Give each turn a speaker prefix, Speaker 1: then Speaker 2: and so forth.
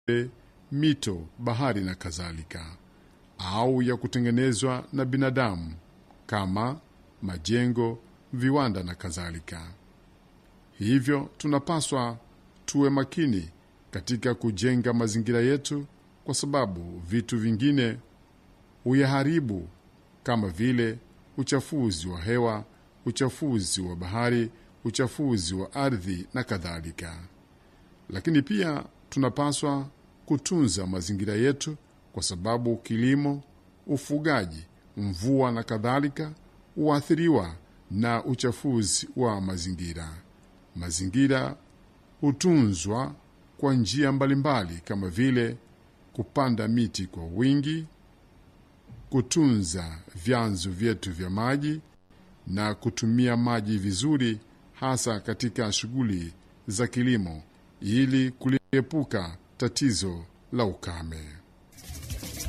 Speaker 1: mito, bahari na kadhalika, au ya kutengenezwa na binadamu kama majengo, viwanda na kadhalika. Hivyo tunapaswa tuwe makini katika kujenga mazingira yetu, kwa sababu vitu vingine huyaharibu kama vile uchafuzi wa hewa, uchafuzi wa bahari, uchafuzi wa ardhi na kadhalika. Lakini pia tunapaswa kutunza mazingira yetu, kwa sababu kilimo, ufugaji, mvua na kadhalika huathiriwa na uchafuzi wa mazingira. Mazingira hutunzwa kwa njia mbalimbali kama vile kupanda miti kwa wingi, kutunza vyanzo vyetu vya maji na kutumia maji vizuri, hasa katika shughuli za kilimo ili kuliepuka tatizo la ukame.